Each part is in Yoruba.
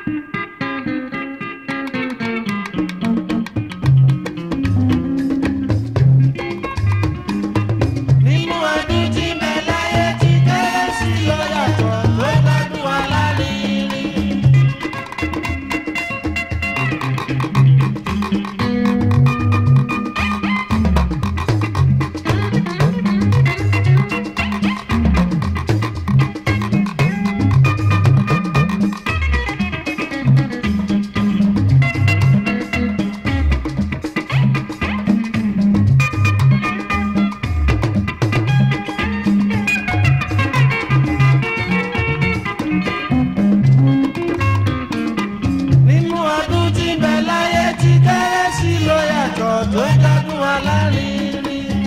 nínú ọdún tí mẹ́láyé ti kérésì ló yàtọ̀ tó lọ́dún alárinrin. nínú ọdún tí mẹ́láyé ti kérésì ló yàtọ̀ tó lọ́dún alárinrin.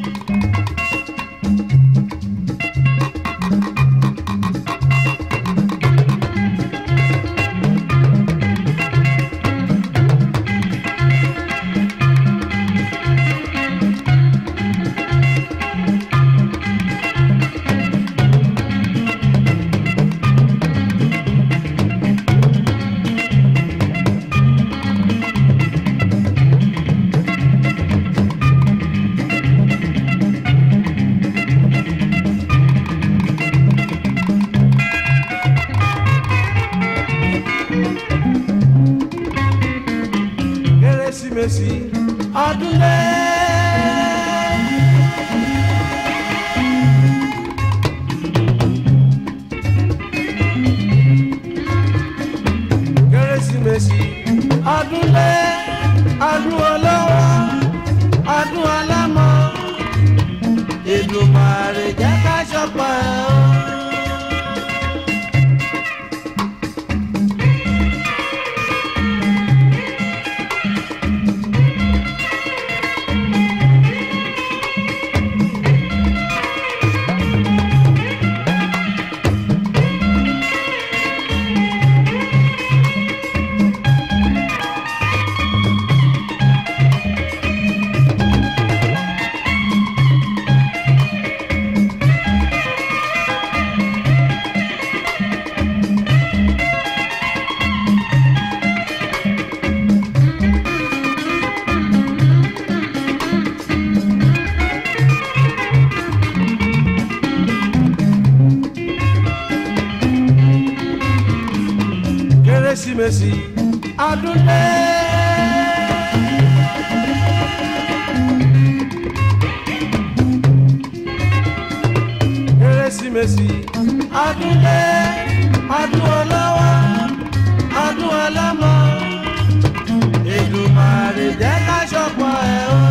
kérésìmesì ọdún lé. kérésìmesì ọdún lé ọdún olówó ọdún alámọ̀ Èdùmàrè jẹ́ ká ṣọpọ̀ ẹ̀ o. kérésìmesì ọdún lé. kérésìmesì ọdún lé ọdún olówó ọdún ọlọ́mọ Èdùmàrè jẹ́ ká ṣọpọ̀ ẹ̀ o.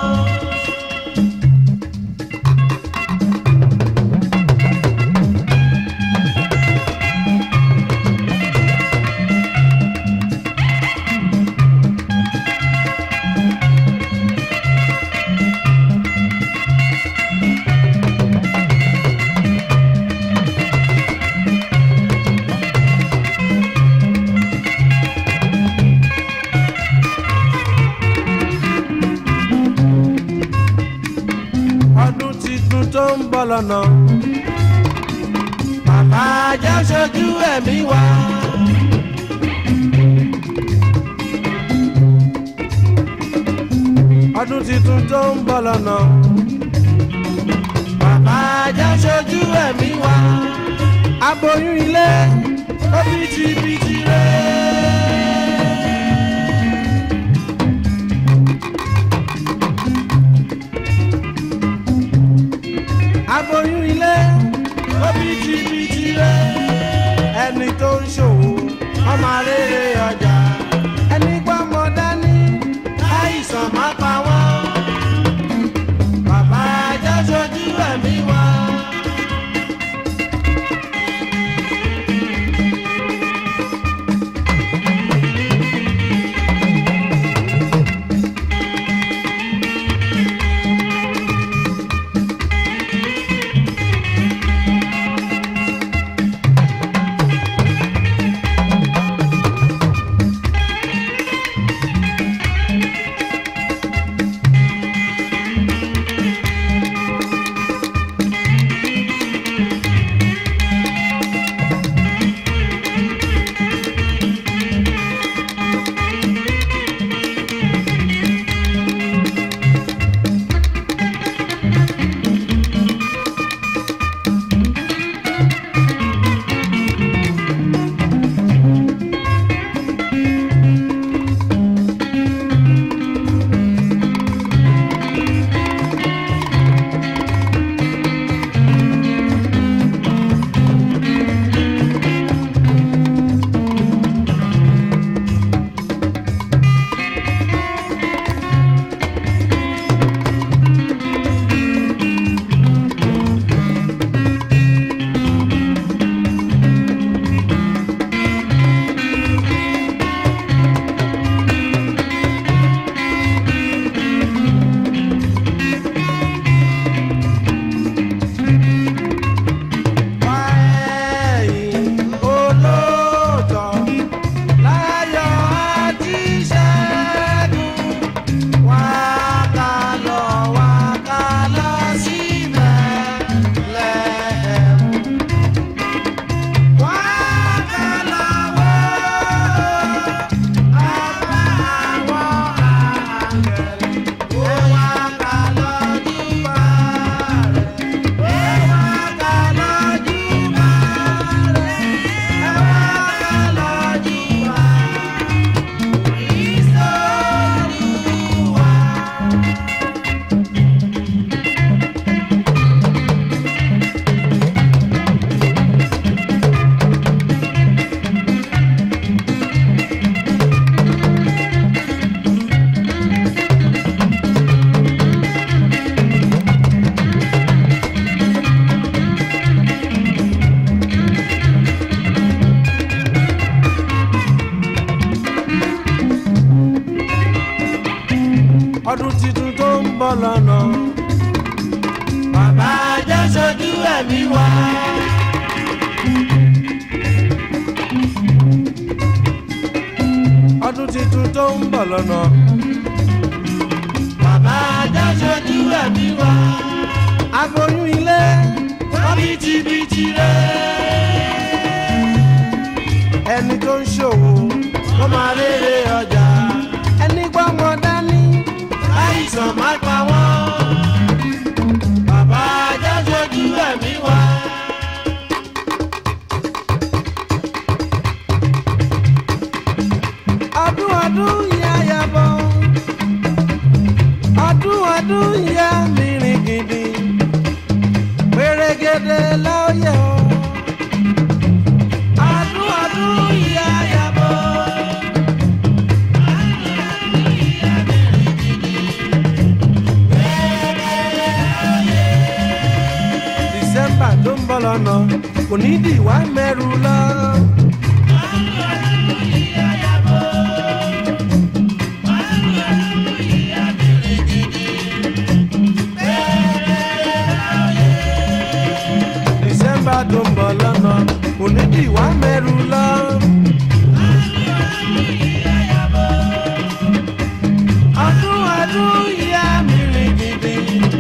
ọdún titun tó ń bọ̀ lọ́nà. Bàbá ajá ṣojú ẹ̀mí wa. ọdún titun tó ń bọ̀ lọ́nà. Bàbá ajá ṣojú ẹ̀mí wa. Aboyún ilé ó bìtìbìtì rẹ̀. aboyún ilé ó bìtìbìtì rẹ ẹni tó ń ṣòwò ọmọ rere ọjà ẹni gbọ́mọ dání àìsàn má pa wọ́n bàbá ajá ṣojú ẹ̀mí wa. bọ̀ lọ́nà. bàbá jẹ́ sojú ẹ̀mí wá. ọdún tuntun tó ń bọ̀ lọ́nà. bàbá jẹ́ sojú ẹ̀mí wá. aboyún ilé wọ́n bìtìbìtì rẹ̀. ẹni tó ń ṣòwò kó máa rere ọjà. ẹni gbọ́mọ dání àìsàn má pa wọ́n. bàbá jẹ́ sojú ẹ̀mí wá. ọdún ọdún yá yabọ̀ ọdún ọdún yá mìíràn gidi pèrègèdè lọ́yẹ̀ o ọdún ọdún yá yabọ̀. December tó ń bọ̀ lọ́nà kò ní dìwà mẹ́rù lọ. December tó ń bọ̀ lọ́nà kò ní dìwà mẹ́rù lọ. ọdún ọdún yá mi rìn gidi.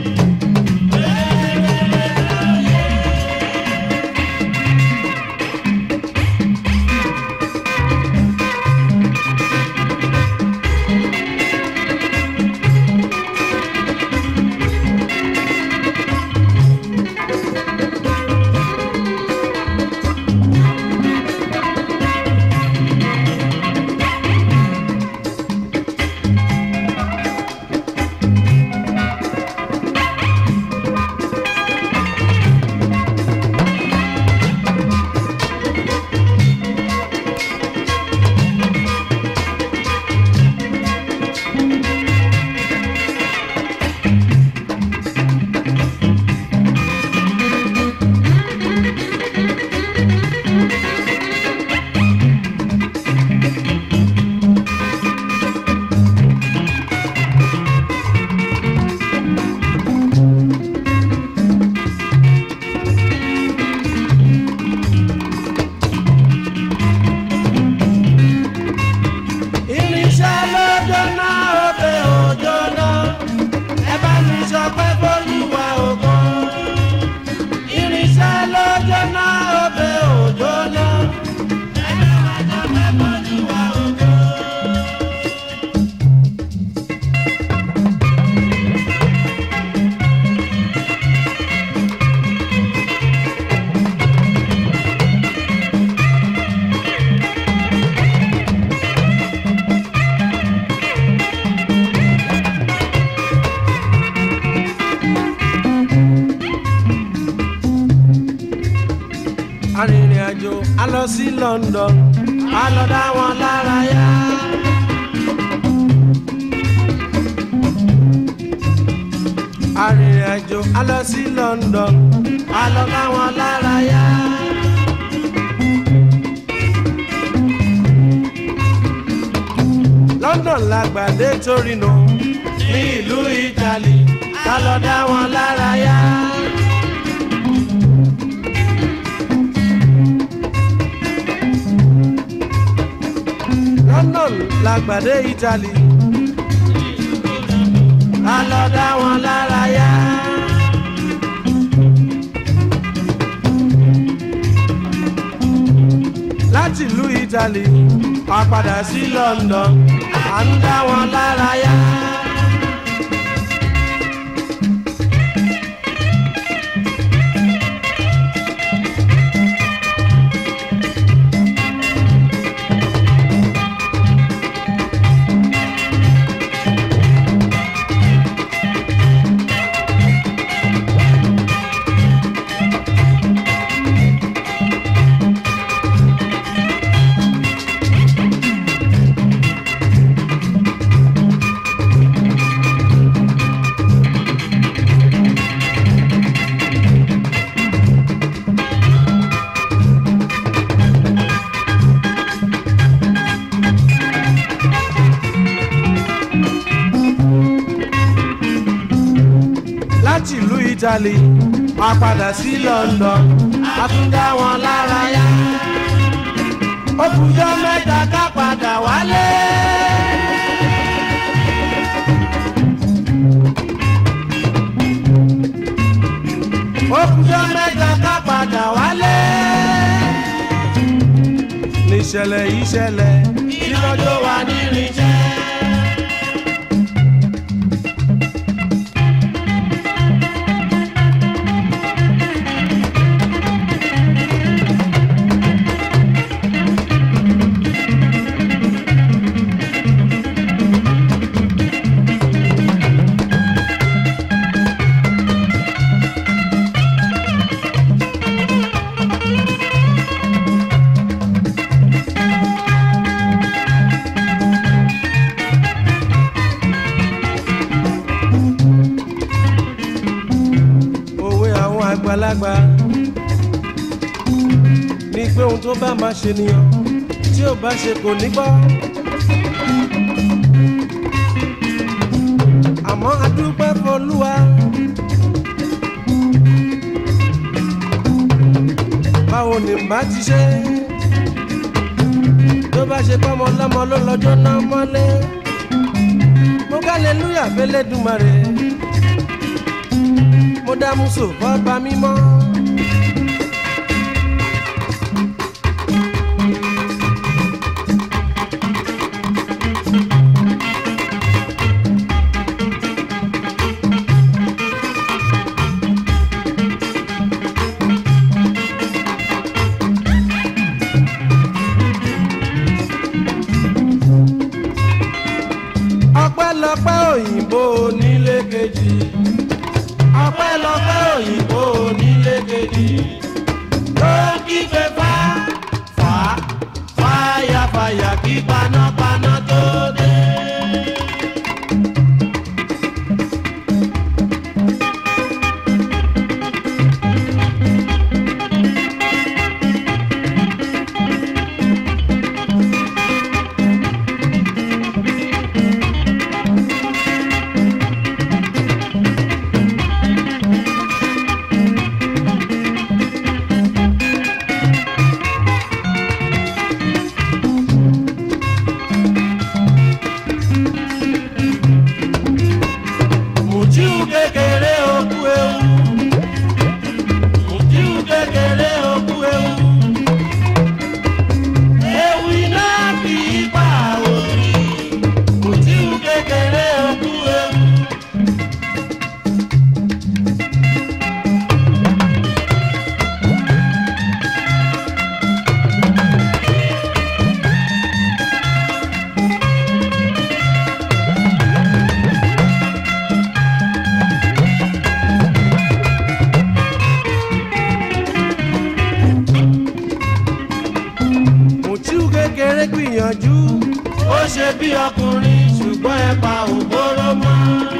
irinṣẹ́ ló jóná òde òjóná ẹ bá mi sọ pé bólúwa ògo. irinṣẹ́ ló jóná òde òjóná ẹ bá wa sọ pé bólúwa ògo. arìnrìn àjò a lọ sí London a lọ dá wọn lára yá. arìnrìn àjò a lọ sí London a lọ dá wọn lára yá. London la gbàdé Torino ní ìlú Italy ká lọ dá wọn lára yá. London la gbàdé Italy ká lọ dá wọn lára yá. láti ìlú Italy a padà sí London à ń dá wọn lára yá. Italy wọ́n padà sí London a tún dá wọn lára yá ó kùjọ́ mẹ́ta ká padà wálé. ó kùjọ́ mẹ́ta ká padà wálé. níṣẹ̀lẹ̀ yìí ṣẹlẹ̀ ìlọ́jọ́ wa nírinṣẹ́. òwe àwọn àgbàlagbà ní pé ohun tó bá máa ṣe nìyàn tí ò bá ṣe kò ní gbọ́. àmọ́ adúpẹ́ fọlúwa. báwo ni bá ti ṣe tó bá ṣe pọ́nmọ lọ́mọ ló lọ́jọ́ náà mọ́lé mo ká lè lúyà fẹ́lẹ́ dùmarè mo dá muso fọba mímọ́. ọpẹ́lọpẹ́ òyìnbó onílé kejì ọpẹ́lọpẹ́ òyìnbó onílé kejì tó kígbe fá fá fàyàfàyà kí panápaná tó dé. Mùtíù kékeré òkú ewu. Mùtíù kékeré òkú ewu. Ewu iná kì í pa òrì. Mùtíù kékeré òkú ewu. Mùtíù kékeré gbìyànjú. Ó ṣe bí ọkùnrin ṣùgbọ́n ẹ pa òbóró mọ́.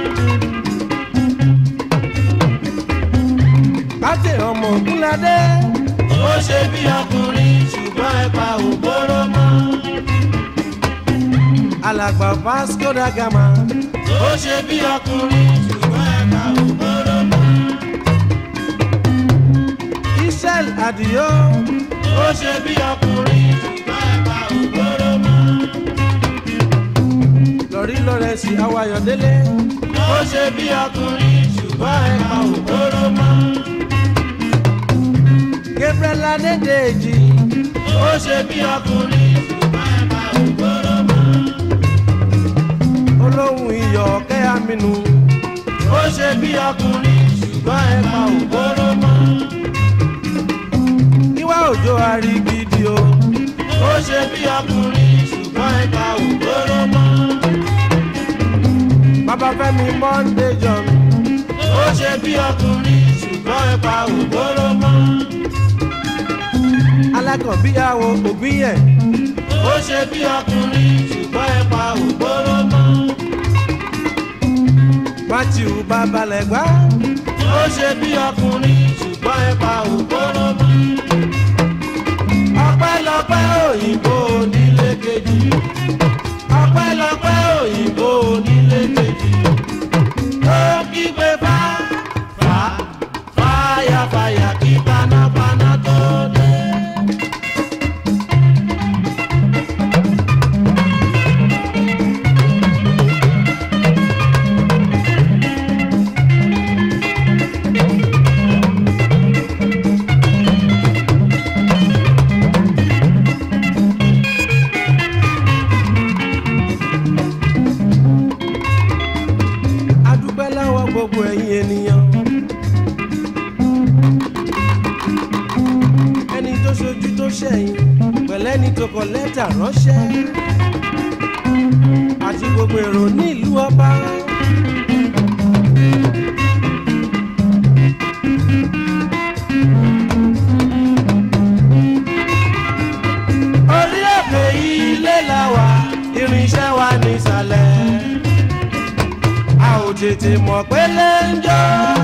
Bátẹ̀ ọmọ Ògúnládé. Ó ṣe bí ọkùnrin ṣùgbọ́n ẹ pa òbóró mọ́. Alàgbà Vasco da Gama. Ó ṣe bí ọkùnrin ṣùgbọ́n ẹ pa òbóró mọ́. Israel Adio. Ó ṣe bí ọkùnrin ṣùgbọ́n ẹ pa òbóró mọ́. Lọ́rí Lọ́rẹ́sì Awayọ̀délé. Ó ṣe bí ọkùnrin ṣùgbọ́n ẹ pa òbóró mọ́. Gabriel Adédèjì. Ó ṣe bí ọkùnrin ṣùgbọ́n ẹ pa òbóró mọ́. Olóhùn iyọ̀ ọ̀kẹ́ Aminu. Ó ṣe bí ọkùnrin ṣùgbọ́n ẹ pa òbóró mọ́. Níwá òjò arigidi o. Ó ṣe bí ọkùnrin ṣùgbọ́n ẹ pa òbóró mọ́. Bàbá Fẹ́mi Monday John. Ó ṣe bí ọkùnrin ṣùgbọ́n ẹ pa òbóró mọ́. Alákọ̀bíyàwó ògbíyẹ̀. Ó ṣe bí ọkùnrin ṣùgbọ́n ẹ pa òbóró mọ́. Matthew Babalẹ̀gbá. Ó ṣe bí ọkùnrin ṣùgbọ́n ẹ pa òbóró mọ́. Ọpẹ́lọpẹ́ òyìnbó onílé kejì. Ọpẹ́lọpẹ́ òyìnbó onílé kejì. Ó kígbe fá fá gbogbo ẹ̀yin ènìyàn. ẹni tó ṣojú tó ṣẹ̀yìn pẹ̀lẹ́ni tó kọ lẹ́tà ránṣẹ́ àti gbogbo èrò nílùú ọba. orí òkè ilé la wà irinṣẹ́ wa nísàlẹ̀ a ò tètè mọ̀ pé lẹ́ńjọ́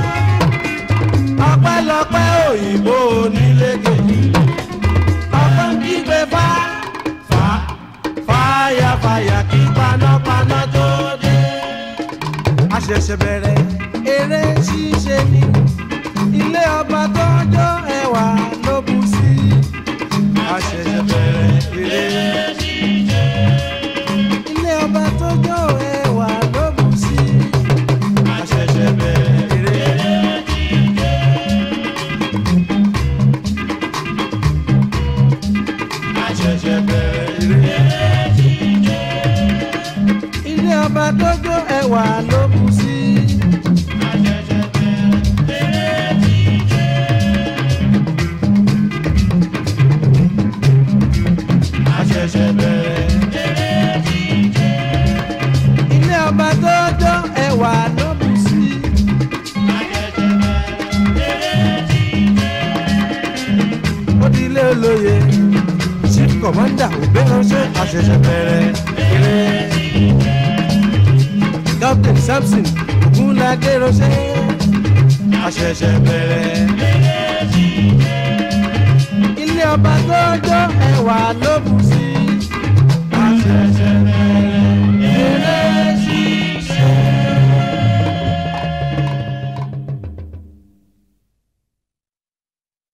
ọpẹ́lọpẹ́ òyìnbó onílé kejì ọpẹ́ ń kígbe fá fá fáyà fáyà kí panápaná tó dé. a ṣẹ̀ṣẹ̀ bẹ̀rẹ̀ eré ṣíṣe ni ilé ọba tọ́jọ́ ẹwà ló bù sí. a ṣẹ̀ṣẹ̀ bẹ̀rẹ̀ eré ṣíṣe. ilé ọba tọ́jọ́ ẹwà ló bù sí. a ṣẹ̀ṣẹ̀ bẹ̀rẹ̀ eré ṣẹ̀ṣẹ̀ bẹ̀rẹ̀ eré. ilé ọba dójó ẹwà ló bù sí. ṣẹ̀ṣẹ̀ bẹ̀rẹ̀. ilé ọba dójó ẹwà ló bù sí. ó di ilé olóye chief commander ògbéránṣẹ́ àṣẹ̀ṣẹ̀ bẹ̀rẹ̀ eré. captain samson ogunlade ránṣẹ́ àṣẹ̀ṣẹ̀ bẹ̀rẹ̀. ilé ọba tó jọ ẹwà ló bù sí.